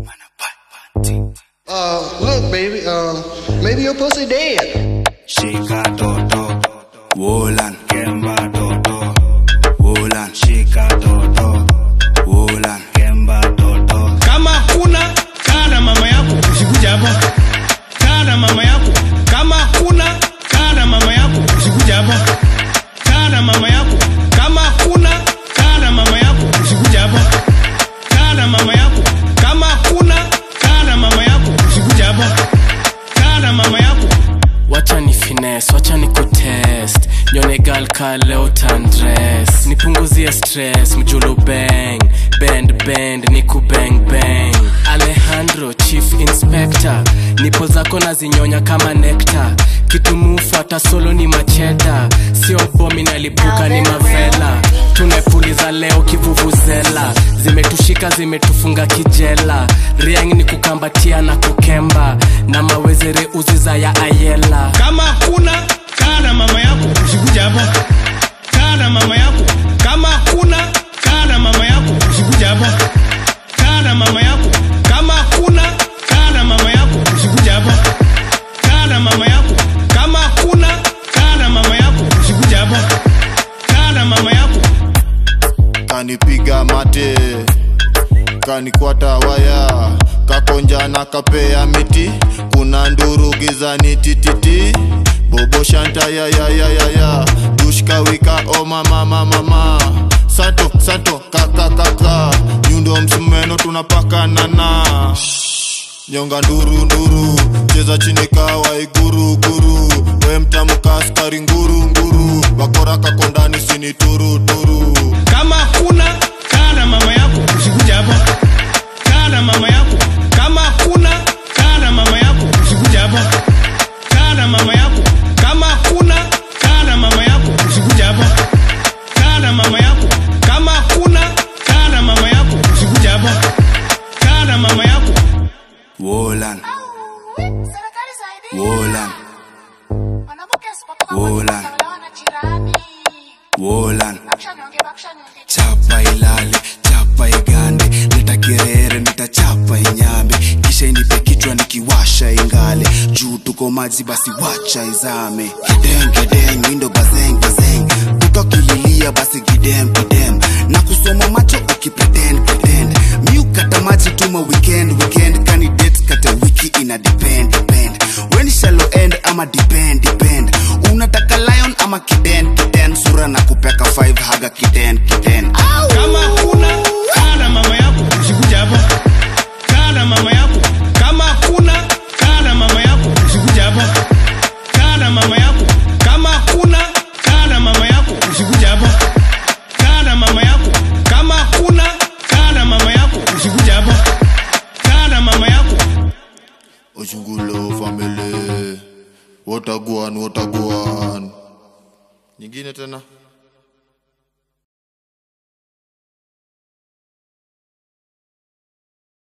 Uh, look, baby, um, maybe your pussy dead. Shika toto, Wolan, Kemba toto, Wolan, shika toto, Wolan, Kemba toto. kama kuna kaa na mama yako usikuja hapa kaa na mama yako kama kuna kaa na mama yako usikuja hapa kaa na mama yako kama kuna kaa na mama yako usikuja hapa kaa na mama yako kama kuna kaa na mama yako usikuja hapa kaa na mama yako wacha ni fines wacha ni kutest nyone gal ka leo tandres nipunguzie stress mjulu bang bend bend ni kubang bang alejandro chief inspector nipo zako na zinyonya kama nekta kitumufuata solo ni macheda sio bomi nalipuka ni mavela tumepuliza leo kivuvuzela zimetushika zimetufunga kijela riang ni kukambatia na kukemba na mawezere uziza ya ayela kama kuna kaa na mama yako usikuja hapa kaa na mama yako kama kuna kaa na mama yako usikuja hapa kaa na mama yako kama kuna kaa na mama yako usikuja hapa kaa na mama yako kama kuna kaa na mama yako usikuja hapa kaa na mama yako kanipiga mate kanikwata waya kakonja na kapea miti kuna nduru gizani tititi bobo shanta ya ya ya ya ya dushka wika o mama mama mama santo santo kaka kaka nyundo msumeno tunapakanana nyonga nduru nduru cheza chini kawa iguru guru we mtamka askari nguru nguru wakora kakondani sini turu turu kama kuna kaa na mama yako usikuja hapa kaa na mama yako kama kuna kaa na mama yako usikuja hapa kaa na mama yako kama kuna kaa na mama yako usikuja hapa kaa na mama yako kama kuna kaa na mama yako usikuja hapa kaa na mama yako Wolan, Serikali saidia. Wolan, Mwanamke asipotoka Wola. kwenye kutolewa na jirani. Wolan. Action yonge, action yonge. chapa ilale chapa igande leta kirere nitachapa inyambe kisha inipe kichwa nikiwasha ingale juu tuko maji basi wacha izame gidem gidem windo bazeng bazeng tukakililia basi gidem gidem na kusoma macho ukipretend pretend miukata maji tuma weekend weekend candidate kata wiki ina depend depend when shallow end ama depend depend unataka lion ama kiden kiden sura na kupeka 5 haga kiden kiden Au! kama kuna kaa na mama yako usikuja hapa kaa na mama yako kama kuna kaa na mama yako usikuja hapa kaa na mama yako kama kuna kaa na mama yako usikuja hapa kaa na mama yako kama kuna kaa na mama yako usikuja hapa kaa na mama yako Ochungulo family Wotaguan, wotaguan. Nyingine tena.